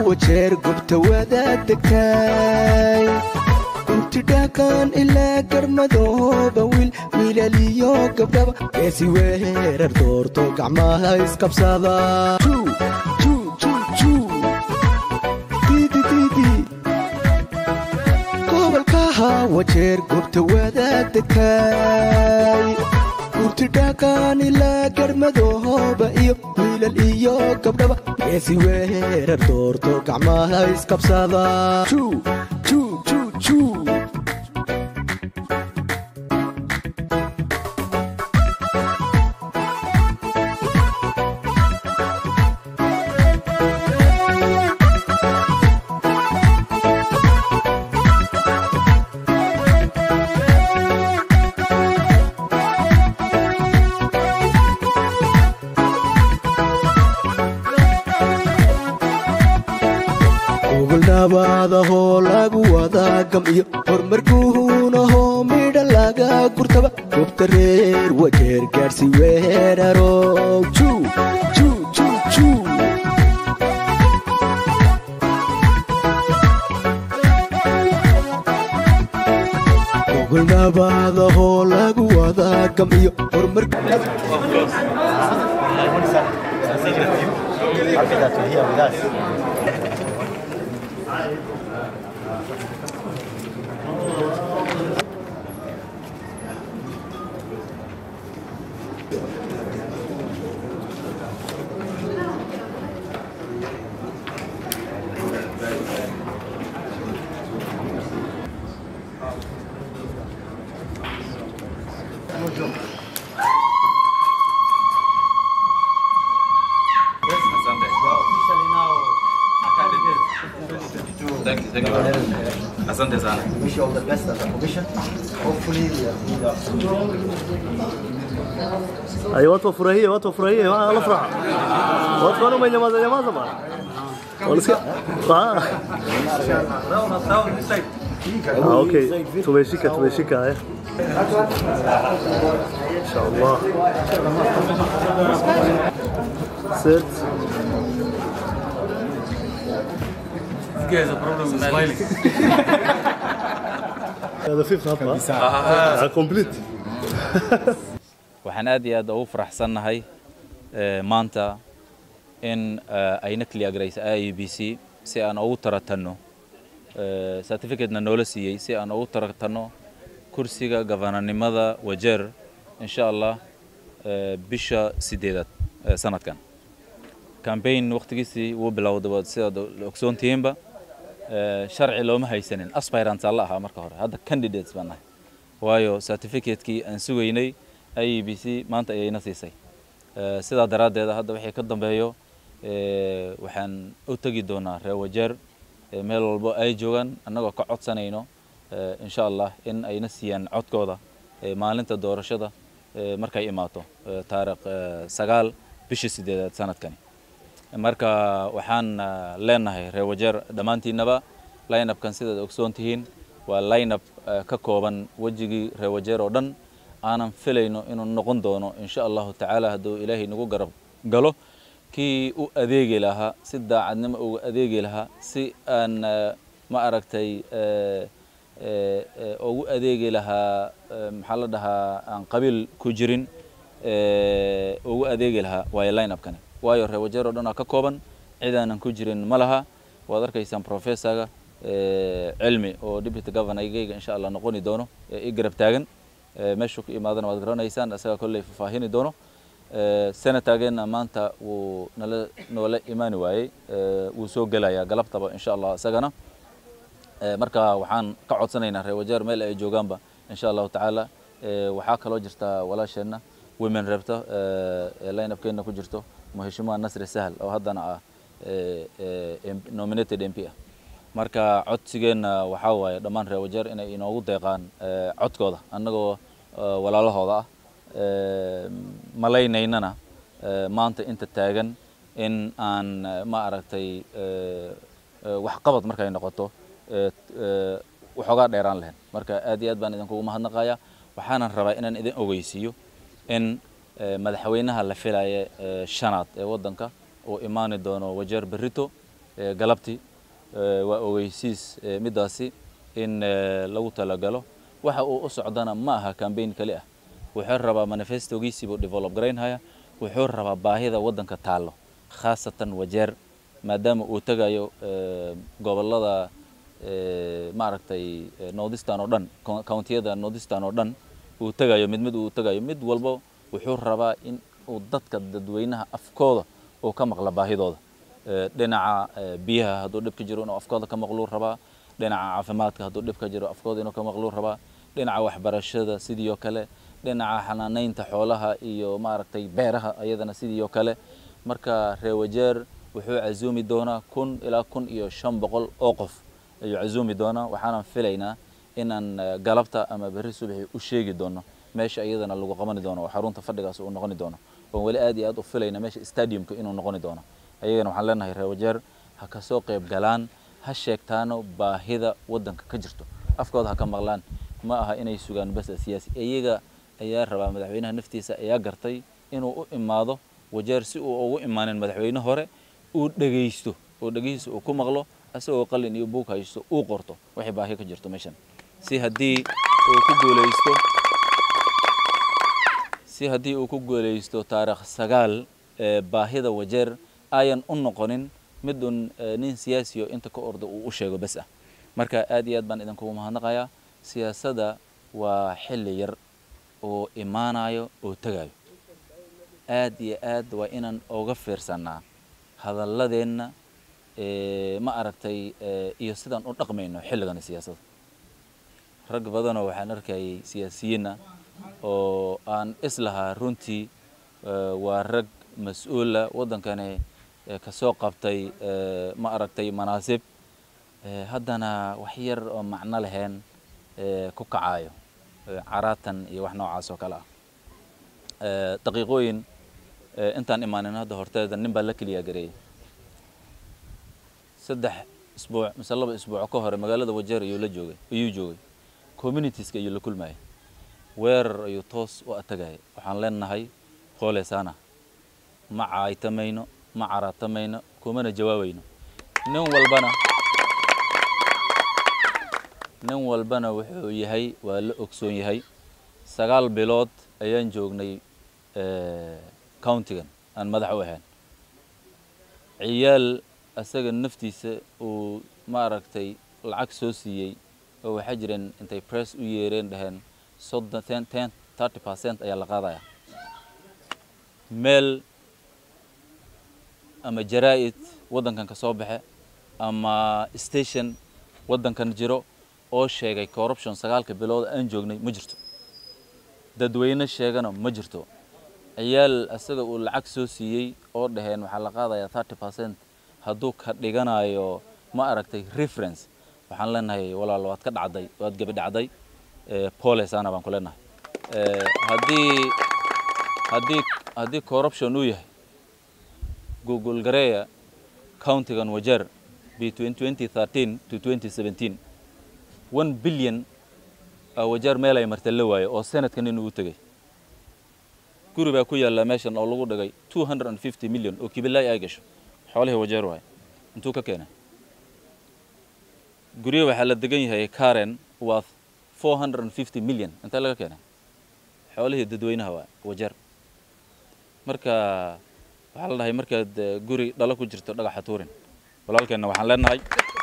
wajeer gobta wadaad degtay inti dhaqan ilaa garmadooba wiil wiilaliyo gabdhaba geesi weerar doorto gacmaha isqabsada gobolkaha wajeer gobta wadaad degtay urti dhaqan ilaa garmadooba iyo wiilal iyo gabdhaba geesi weerar doorto gacmaha isqabsada nabadahoo lagu wadaa gam iyo horumarkuunahoo midha laga gurtaba gobta reer wajeer gaadhsi weerarow ogol nabadahoo lagu wadaa gam iyo horumarku Thank you, thank you. Asante sana. wish you all the best as a commission. Hopefully, we are, we are ايوه watu wafurahie watu wafurahie wala furaha watu wana umenyamaza nyamaza bana walisikia ah Ah, okay tumeshika tumeshika eh inshallah sit هذا في خطأ آه كومبليت waxaan aad iyo aad ugu faraxsannahay eh, maanta in eh, ayna clear garaysa i b c si aan ugu taratanno eh, certificate-na noola siiyey si aan ugu taratanno kursiga gabananimada wajeer insha allah eh, bisha sideedaad eh, sanadkan campaign waqtigiisii wuu bilowday waad sidaad ogsoon tihiinba eh, sharci looma haysanin aspirants alla ahaa marka hore hadda candidates baan nahay waayo certificate-kii aan sugaynay i b c maanta ayayna siisay Eh, sidaa daraaddeeda hadda wixii ka dambeeyo eh, waxaan u tegi doonaa reer wajeer eh, meel walbo ay joogaan annagoo ka codsanayno eh, insha allah in ayna siiyaan codkooda eh, maalinta doorashada eh, markay imaato eh, taariikh eh, sagaal bishii sideedaad sanadkani marka waxaan ah, leenahay reer wajeer dhammaantiinaba lineupkan sidaad ogsoon tihiin waa lineup ah, ka kooban wejigii reer wajeer oo dhan aanan filayno inuu noqon doono insha allahu tacaala hadduu ilaahay nagu garab galo kii u adeegi lahaa si daacadnimo uga adeegi lahaa si aan ah, ma aragtay eh, eh, eh, ugu adeegi lahaa eh, maxaa la dhahaa aan qabiil ku jirin eh, ugu adeegi lahaa waayo lineupkani waayo reer wajeer oo dhan aa ka kooban cid aanan ku jirin ma laha waad arkaysaan professorga eh, cilmi oo deputy governorgayga insha allah noqoni doono ee i garab taagan Eh, meeshuu ku imaadana waad garanaysaan isaga kolley faahfaahini doono Eh, senatorgeenna maanta wuu nala noola imaani waayey Eh, wuu soo gelayaa galabtaba insha allah isagana Eh, marka waxaan ka codsanaynaa reer wajeer meel ay joogaanba insha allahu tacaala Eh, waxaa kaloo jirta walaasheenna women rebta ee lineupkeenna ku jirto muheshimiwa nasri sahal oo haddana ah eh, eh, MP nominated mp ah marka codsigeenna waxaa waaye dhammaan reer wajeer inay inoogu deeqaan eh, codkooda annagoo eh, walaalahooda ah Eh, malaynaynana eh, maanta inta taagan in aan eh, ma aragtay eh, eh, waxqabad markay noqoto eh, eh, waxoogaa dheeraan lahayn marka aad iyo aad baan idinkugu mahadnaqayaa waxaanan rabaa inaan idin ogeysiiyo in eh, madaxweynaha la filaya eh, shanaad ee waddanka uu imaani doono wajeer berrito eh, galabtii Eh, waa ogeysiis eh, middaasi in eh, lagu talagalo waxa uu u socdana ma aha cambaign kali ah wuxuu rabaa manifestogiisiibuu develop garaynhaya wuxuu rabaa baahida waddanka taallo khaasatan wajeer maadaama uu tegayo eh, gobollada eh, maaragtay eh, northeastern oo dhan co- countiyada northeastern oo dhan uu tegayo mid mid uu tegayo mid walbo wuxuu rabaa in uu dadka dadweynaha afkooda uu ka maqla baahidooda Eh, dhinaca eh, biyaha hadduu dhib ka jiro inuu afkooda ka maqluu rabaa dhinaca caafimaadka hadduu dhib ka jiro afkooda inuu ka maqluu rabaa dhinaca waxbarashada sidii oo kale dhinaca xanaanaynta xoolaha iyo maaragtay beeraha ayadana sidii oo kale marka reewajeer wuxuu casuumi doonaa kun ilaa kun iyo shan boqol oo qof ayuu casuumi doonaa waxaanan filaynaa inaan eh, galabta ama berri subaxii u sheegi doono meesha iyadana lagu qabani doono oo xarunta fadhigaas uu noqoni doono oon weli aad iyo aad u filayna meesha stadiumka inuu noqoni doono ayagana waxaan leenahay reer wajeer ha ka soo qayb galaan ha sheegtaano baahida waddanka ka jirto afkooda ha ka maqlaan ma aha inay sugaan bas siyaasi iyaga ayaa rabaa madaxweynaha naftiisa ayaa gartay inuu u imaado wajeer si uu ugu imaanin madaxweyne hore uu dhegaysto oo dhegihiisa uu ku maqlo asagoo qalin iyo buug haysto uu qorto waxay baahi ka jirto meeshan si haddii uu ku guulaysto si haddii uu ku guulaysto taarikh sagaal ee baahida wajeer ayan u noqonin mid un eh, nin siyaasiyo inta ka orda uu u sheego bes ah marka aad iyo aad baan idinkugu mahadnaqayaa siyaasadda waa xilli yar oo imaanayo oo tegayo aad iyo aad waa inaan oga fiirsanaa hadalladeenna eh, ma aragtay eh, iyo sidaan u dhaqmayno xilligani siyaasadda rag badanoo waxaan arkayay siyaasiyiinna oo aan islahaa runtii eh, waa rag mas-uula waddankani eh, ka soo qabtay eh, ma aragtay manaasib eh, haddana wax yar oo macno lahayn eh, ku kacayo eh, caraatan iyo wax noocaas oo kale ah Eh, daqiiqooyin eh, intaan imaanin hadda horteeda nin baa la keliya gareeyay saddex isbuuc mise laba isbuuc ka hore magaalada wajeer ayuu la joogay ayuu joogay communitieska ayuu la kulmayay weerar ayuu toos u atagayay waxaan leenahay qoolesana ma caaytamayno ma caraatamayno kumana jawaabayno nin walbana nin walbana wuxuu yahay waa la ogsoon yahay sagaal bilood ayaan joognay eh, countigan aan madax u ahayn ciyaal asaga naftiisa uu maaragtay lacag soo siiyey oo waxaa jireen intay press u yeereen dhaheen soddon ten ten thirty percent ayaa la qaadaya meel ama jaraa'id waddankan ka soo baxe ama station waddankan jiro oo sheegay corruption sagaalka bilood aan joognay ma jirto dadweyne sheegana ma jirto ciyaal asaga uu lacag soo siiyey oo dhaheen waxaa la qaadayaa thirty percent hadduu ka dhiganayo ma aragtay reference waxaan leenahay walaal waad ka dhacday waad gebi dhacday eh, pole sana baan ku leenahay Eh, haddii haddii haddii corruption uu yahay google gareeya countigan wajeer between 2013 to 2017 one billion aa wajeer meel ay marta la waayo oo sanadkan inuu u tegay guri baa ku yaalla meeshan oo lagu dhigay 250 million oo kibilaay ay gasho xoolihii wajeer waaye intuu ka keenay guryo waxaa la degan yahay karen waa 450 million intee laga keenay xoolihii dadweynaha waa wajeer marka waxaa la dhahay markaad eh, guri dhalo ku jirto dhagaxa tuurin walaalkeenna waxaan leenahay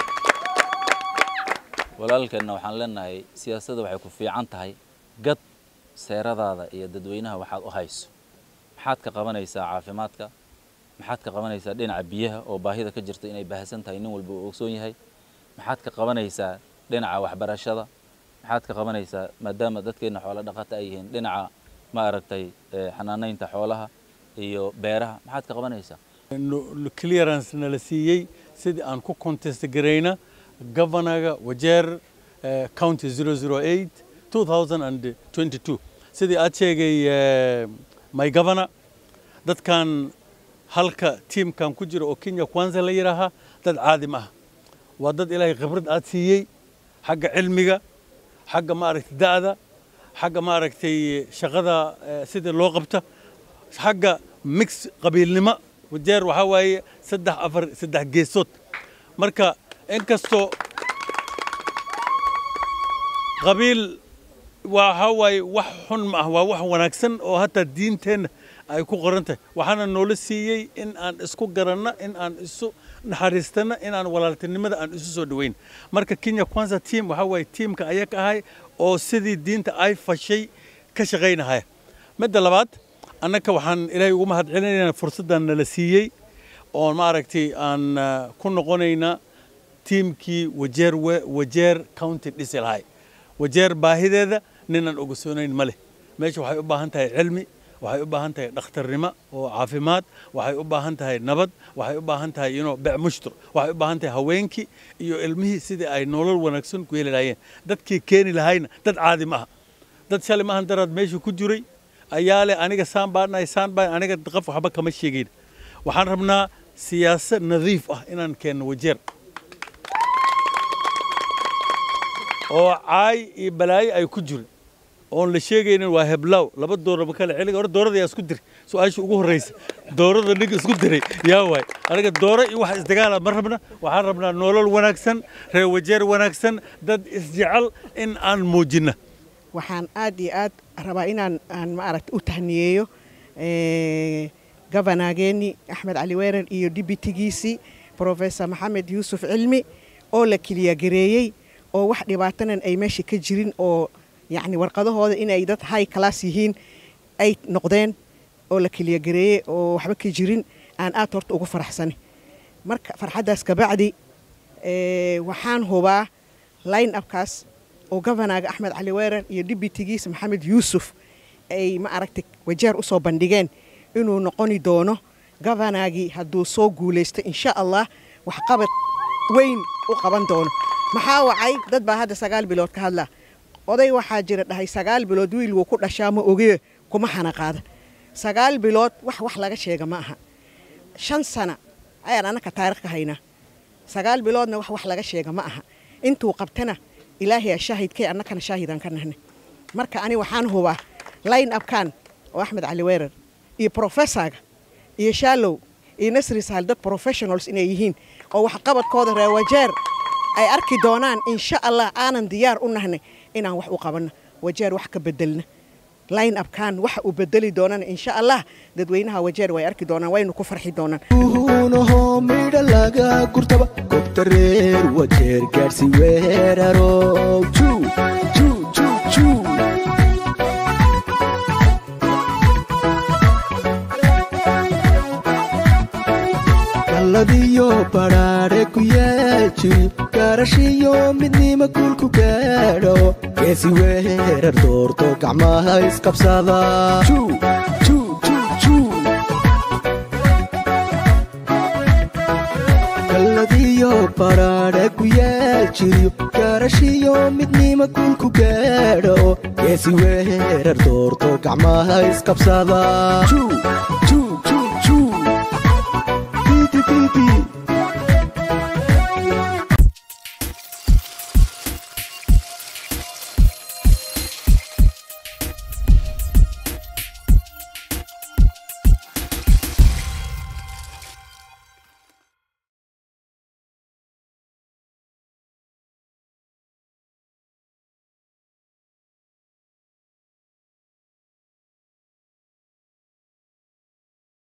walaalkeenna waxaan leenahay siyaasadda waxay ku fiican tahay gad seeradaada iyo dadweynaha waxaad u hayso maxaad ka qabanaysaa caafimaadka maxaad ka qabanaysaa dhinaca biyaha oo baahida ka jirta inay baahsan tahay nin walba uu ogsoon yahay maxaad ka qabanaysaa dhinaca waxbarashada maxaad ka qabanaysaa maadaama dadkeenna xoolo dhaqata ay yihiin dhinaca ma aragtay eh, xanaanaynta xoolaha iyo beeraha maxaad ka qabanaysaa no- clearance nala siiyey sidii aan ku contest garayna governaga wajeer eh, county 008 2022 sidii aad sheegay eh, my governor dadkan halka tiimkan ku jira oo kenya kwanza la yidhaahaa dad caadi ma ah waa dad ilaahay khibrad aad siiyey xagga cilmiga xagga maaragtay da'da xagga maaragtay shaqada eh, sida loo qabta xagga mix qabiilnimo wajeer waxaa waaye saddex afar saddex geesood marka inkastoo qabiil waxa waaye wax xun ma ah waa wax wanaagsan oo hataa diinteenna ay ku qoran tahay waxaana noola siiyey in aan isku garanno in aan isu naxariistanno in aan walaaltinimada aan isu soo dhoweyn marka kenya kwanza team waxa waaye tiimka ayaga ahay oo sidii diinta ay fashay ka shaqaynahaya midda labaad annaka waxaan ilaahay ugu mahad celinaynaa fursaddan nala siiyey oo maaragtay aan ah, ku noqonaynaa tiimkii wajeer we- wajeer county dhisi lahay wajeer baahideeda ninaan ogsoonayn ma leh meesha waxay u baahan tahay cilmi waxay u baahan tahay dhakhtarnimo oo caafimaad waxay u baahan tahay nabad waxay u baahan tahay you know, bec mushtur waxay u baahan tahay haweenkii iyo ilmihii sidii ay nolol wanaagsan ku heli lahaayeen dadkii keeni lahayna dad caadi ma aha dad shalay maahan daraad meesha ku jiray ayaa leh aniga saan baan nahay saan baan aniga qof waxba kama sheegayn waxaan rabnaa siyaasad nadiif ah inaan keenno wajeer oo caay iyo balaayo ay ku jirin oon la sheegaynin waa heblaaw laba doora ma kale celiga hore doorada yaa isku diray su-aasha ugu horreysa doorada ninka isku diray yaa waay aniga dooro iyo wax isdagaala ma rabna waxaan rabnaa nolol wanaagsan reer wajeer wanaagsan dad isjecel in aan muujinna waxaan aad iyo aad rabaa inaan aan maaragta u tahniyeeyo eh, gabanaageenii axmed cali weerar iyo dibitigiisii professor maxamed yuusuf cilmi oo la keliya-gareeyey oo wax dhibaatanan ay meesha ka jirin oo yacni warqadahooda inay dad high class yihiin ay noqdeen oo la keliya-gareeyey oo waxba ka jirin aan aad horta ugu faraxsani marka farxaddaas kabacdi eh, waxaan hubaa line upkaas oo govanaaga axmed cali weerar iyo dibitigiisa maxamed yuusuf ay ma aragtay wajeer u soo bandhigeen inuu noqoni doono gavanaagii hadduu soo guulaysto insha allah waxqabad weyn u qaban doono maxaa wacay dad baa hadda sagaal bilood ka hadla oday waxaa jira dhahay sagaal bilood wiil wuu ku dhashaa ma ogee kuma xana qaada sagaal bilood wax wax laga sheega ma aha shan sana ayaan annaka taarikh ka haynaa sagaal biloodna wax wax laga sheega ma aha intuu qabtana ilaahay aa shaahidkay annakana shaahidaan ka nahnay marka ani waxaan hubaa line upkan oo axmed cali weerar iyo professorga iyo shallow iyo nasri sahal dad professionals inay yihiin oo waxqabadkooda reewajeer ay arki doonaan insha allah aanan diyaar u nahnay inaan wax u qabanno wajeer wax ka bedelna line upkan waxa uu bedeli doonana insha allah dadweynaha wajeer way arki doonaan waynu ku farxi doonaan uhunaho midha laga gurtaba gobta reer wajeer gaadhsi weerarow juu juu juu juu galladiyo badhaadhe ku yaajiri gaarashiyo midnima guulku gaadho geesi weerar doorto gacmaha isqabsada juu juu juu juu galladiyo badhaadhe ku yaajiriyo gaarashiyo midnima guulku gaadho geesi weerar doorto gacmaha isqabsada juu juu juu juu